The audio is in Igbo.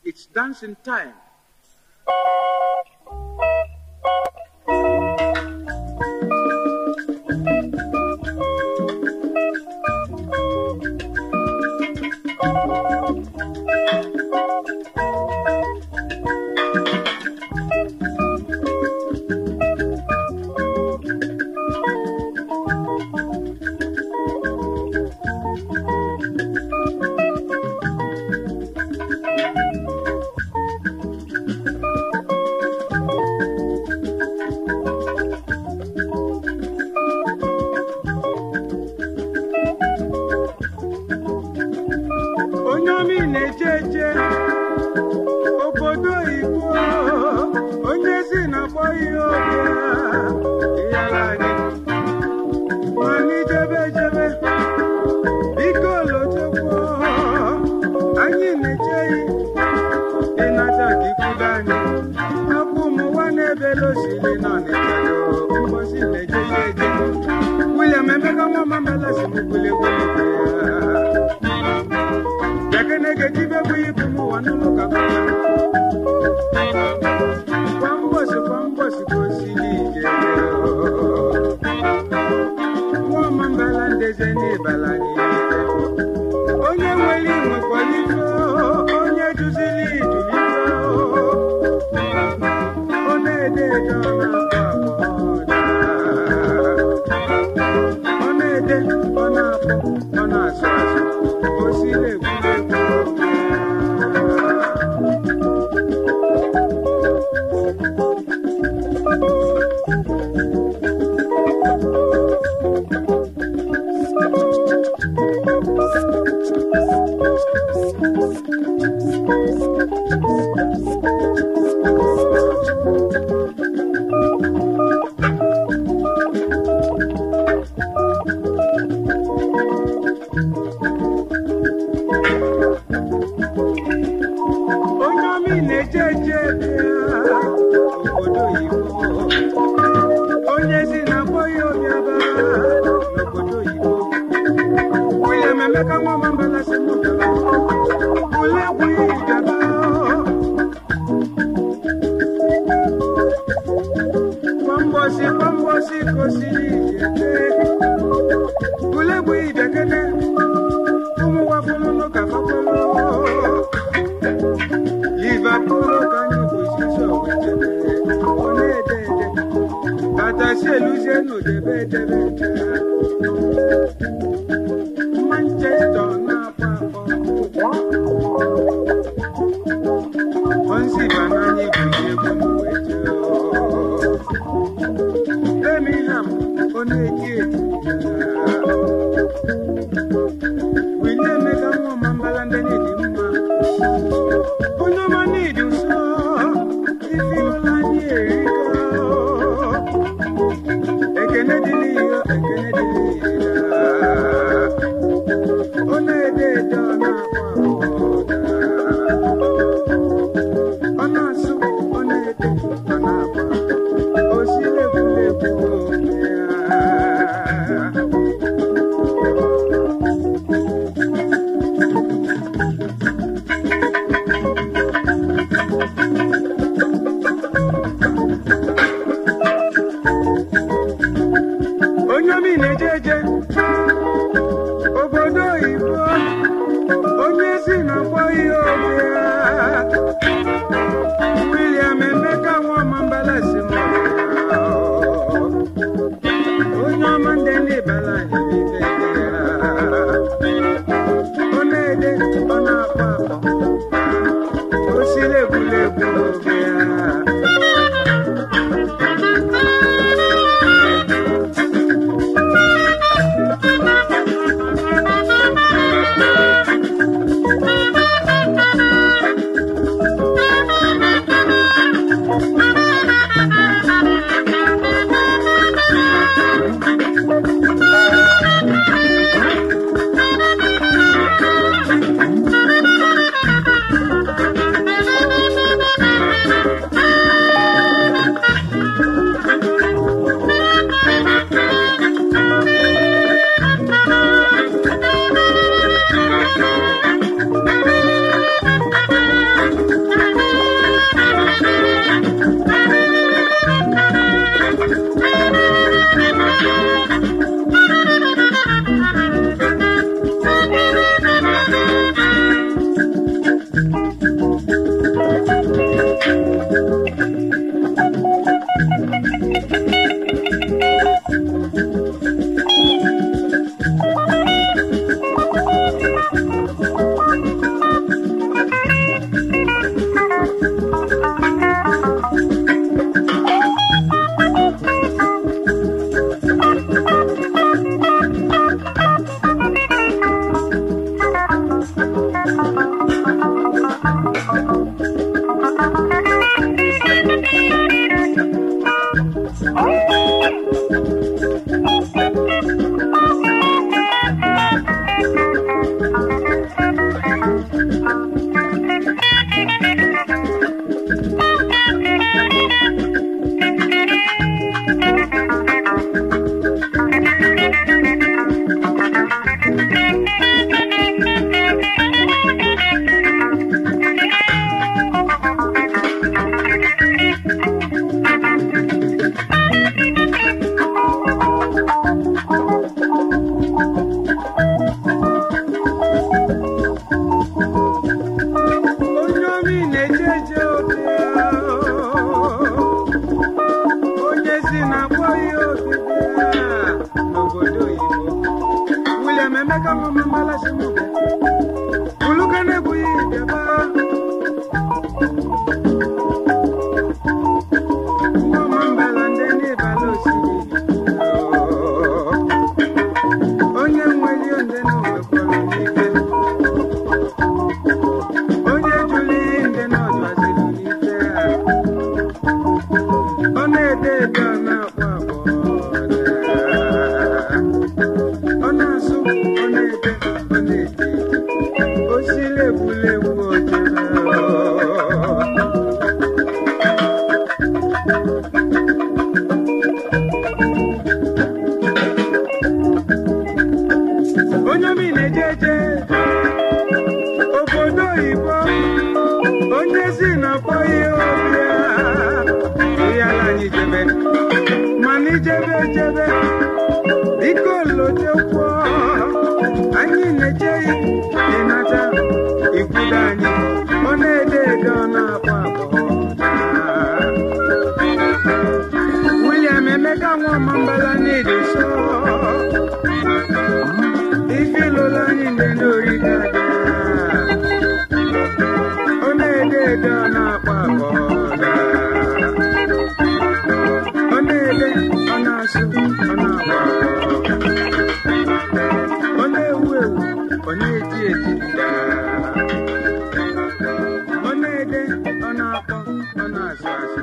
It's dancing time. onye ọmị na-eje eje obodo oyibo onye si na-akpọ ihe oge ịyara anyị ma anyị jebe jebe biko lotekwo anyị na-echeghị ịnata ka ikwudo anyị hapụ ụmụ nwa na-ebele osiri na ọnịchado mgbọsi na-eje ya eje William Emeka nwa mamela si m kwulegwu ya Yakeneke jibe kuibu muwa nuluka Kwa mbosi kwa mbosi kosilije Mwa mambala ndeze ni balani Onye nweli nwe kwalifo Onye juzili julifo One ede jona pamoda One ede ona po ona aswaso Osile kule onye ọmị na-eje eje bịa obodo oyibo onye si na akpọghị obiaba n'obodo oyibo William Emeka nwa mambala si m bịara ule egwughị bịaba kwa mbọsi kwa mbọsi kosiri ijete ule egwughị bịakene ụmụ gwafụlụnụ ka fakwelo Liverpool kanye position wetebe ọ na-ede ede katasi eluzie n'odebe edebe ede Manchester na-akpọ akpọ Onsi bananye gwuji egwu mwete Birmingham ọ na-eti eti Wili Emeka nwa mambala ndị na-edi mma onye ọma n'ịdị nsọ ifi ụlọ anyị erika ekene dịrị ya ekene dịrị ya ọ na-ede ede ọ na-akpọ ụda ọ na-asụ ọ na-ede ọ na-akpọ o si egwuregwu ya onye si na-akpọ ihe ọbịa ịyala anyị jebe mana ijebe ejebe biko lotekwuo anyị na-echeghị ịnata ikwudo anyị ọ na-ede ede ọ na-akpọ akpọ William Emeka Nwamambala n'ịdị nsọ ife lụrụ anyị ndị n'ori dada ọ na-ede ede ọ na-akpọ akpọ ọ na-ede ọ na-asụ ọ na-akpọ akpọ ọ na-ewu ewu ọ na-eti eti daa ọ na-ede ọ na-akpọ ọ na-asụ asụ